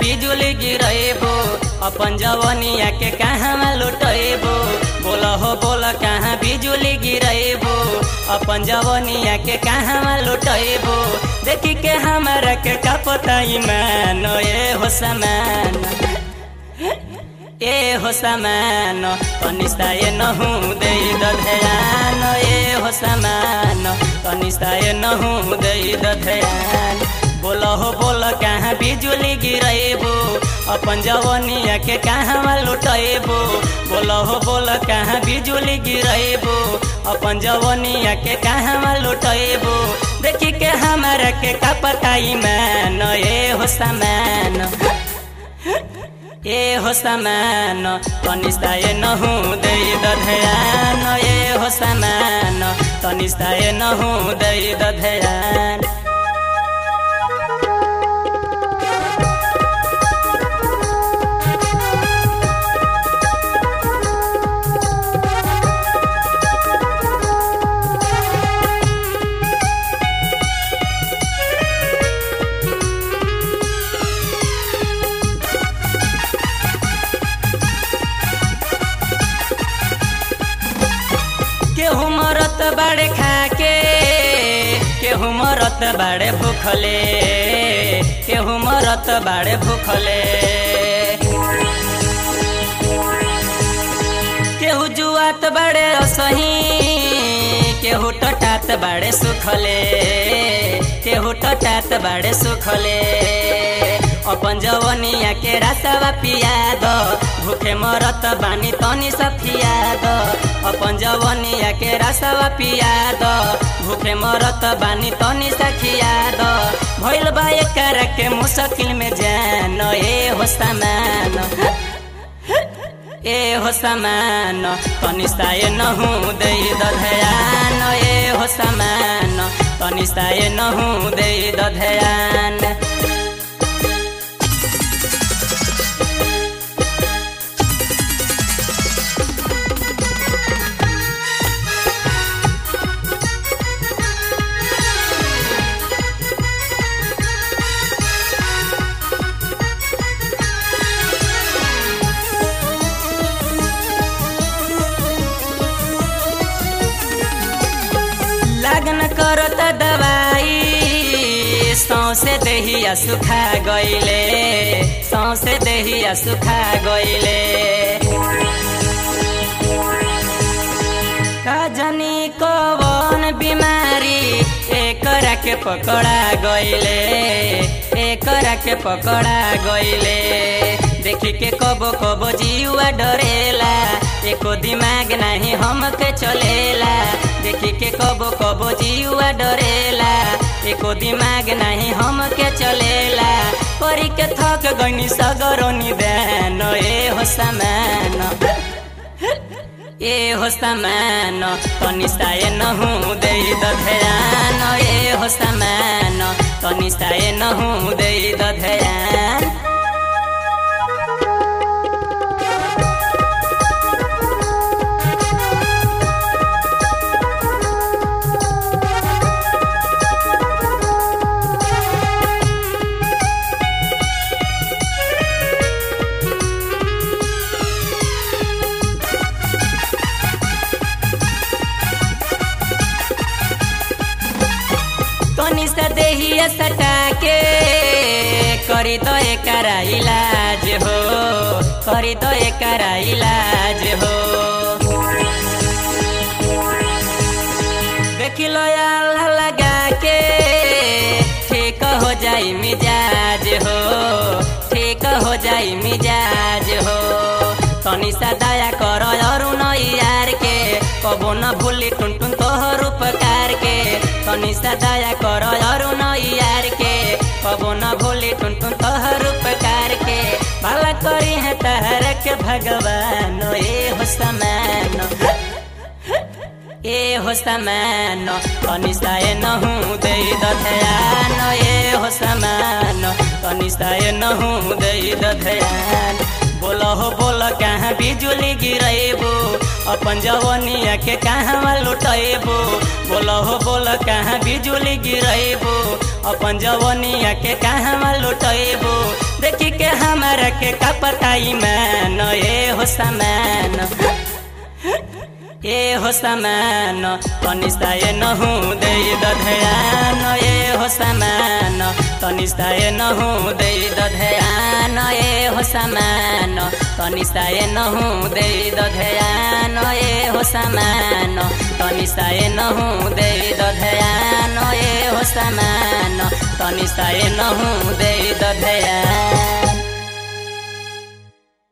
बिजुली गिरेबो अपन जवनिया के कहाँ लुटेबो बोल हो बोल कहाँ बिजुली गिरेबो अपन जवनिया के कहाँ लुटेबो देखी के हमारा के का पता ईमान ए हो समान ए हो समान कनिष्ठा ए नहु दे ध्यान ए हो समान कनिष्ठा ए नहु दे ध्यान बोल हो बोल कहाँ बिजुली गिरेबो अपन जवनिया के कहाँ लुटेबो बोल हो बोल कहाँ बिजुली गिरेबो अपन जवनिया के कहाँ लुटेबो देखी के हमारा के का पता ईमान ए हो समान ए हो समान कनिष्ठा ए नहु दे ध्यान ए हो समान कनिष्ठा ए नहु दे ध्यान केहू मरत बाड़े खाके केहू मरत बाड़े भूखले केहू मरत बाड़े भूखले केहू जुआत बाड़े असही केहू टटात बाड़े सुखले केहू टटात बाड़े सुखले अपन जवनिया के रास्ता पिया दो भूखे मरत बानी तनी सफिया दो अपन जवनिया के रास्ता पिया दो भूखे मरत बानी तनी सखिया दो भइल बा एकर के मुश्किल में जान ए हो समान ए हो समान कनिष्ठा ए नहु दे ध्यान ए हो समान कनिष्ठा ए नहु दे ध्यान लगन करत दवाई सौसे देहिया सुखा गइले सौसे देहिया सुखा गइले कजनी कवन बिमारी एकरा के पकड़ा गइले एकरा के पकड़ा गइले देखी के कबो कबो जीवा डरेला एको दिमाग नहीं हमके चलेला देखी के कबो कबो जीवा डरेला एको दिमाग नहीं हमके चलेला करी के थक गनी सगरो निदान ए हो समान ए हो समान कनिष्ठा ए नहु दे ध्यान ए हो समान कनिष्ठा ए नहु दे ध्यान कनिष्ठ देहिया सटा के करी तो एकरा इलाज हो करी तो एकरा इलाज हो देख लो अल्लाह लगा के ठीक हो जाई मिजाज हो ठीक हो जाई मिजाज हो तनिषा दया कर अरुण यार के कबो न भूली टुन टुन तोहर उपकार के तनिषा दया कर अरुण यार के कबो न भूली टुन टुन तोहर उपकार के भला करी है तहर के भगवान ए हो समान ए हो समान कनिष्ठा ए नहु दे ध्यान ए हो समान कनिष्ठा ए नहु दे ध्यान बोल हो बोल कहाँ बिजुली गिरेबो अपन जवनिया के कहाँ लुटेबो बोल हो बोल कहाँ बिजुली गिरेबो अपन जवनिया के कहाँ लुटेबो देखी के हमारा के कपताई मैन ए हो समान ए हो समान तनिष्ठा ए नहु दे दधयान ए हो समान तनिष्ठा ए नहु दे दधयान ए हो समान तनिष्ठा ए नहु दे दधयान ए हो समान तनिष्ठा ए नहु दे दधयान ए हो समान तनिष्ठा ए नहु दे दधयान